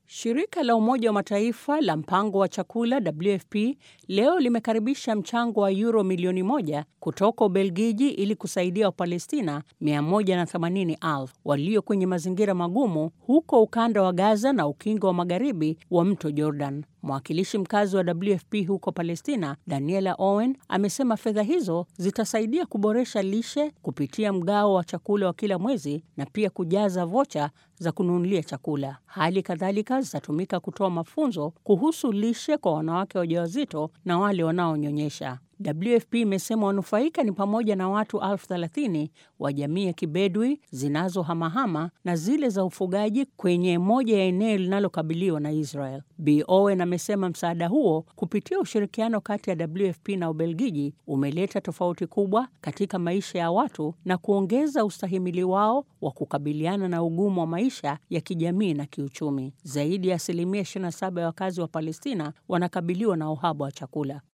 Shirika la Umoja wa Mataifa la mpango wa chakula WFP leo limekaribisha mchango wa euro milioni moja kutoka Ubelgiji ili kusaidia Wapalestina 180,000 walio kwenye mazingira magumu huko ukanda wa Gaza na ukingo wa magharibi wa mto Jordan. Mwakilishi mkazi wa WFP huko Palestina, Daniela Owen, amesema fedha hizo zitasaidia kuboresha lishe kupitia mgao wa chakula wa kila mwezi na pia kujaza vocha za kununulia chakula. Hali kadhalika zitatumika kutoa mafunzo kuhusu lishe kwa wanawake wajawazito na wale wanaonyonyesha. WFP imesema wanufaika ni pamoja na watu elfu thelathini wa jamii ya kibedwi zinazohamahama na zile za ufugaji kwenye moja ya eneo linalokabiliwa na Israel. Bi Owen amesema msaada huo kupitia ushirikiano kati ya WFP na Ubelgiji umeleta tofauti kubwa katika maisha ya watu na kuongeza ustahimili wao wa kukabiliana na ugumu wa maisha ya kijamii na kiuchumi. Zaidi ya asilimia 27 ya wakazi wa Palestina wanakabiliwa na uhaba wa chakula.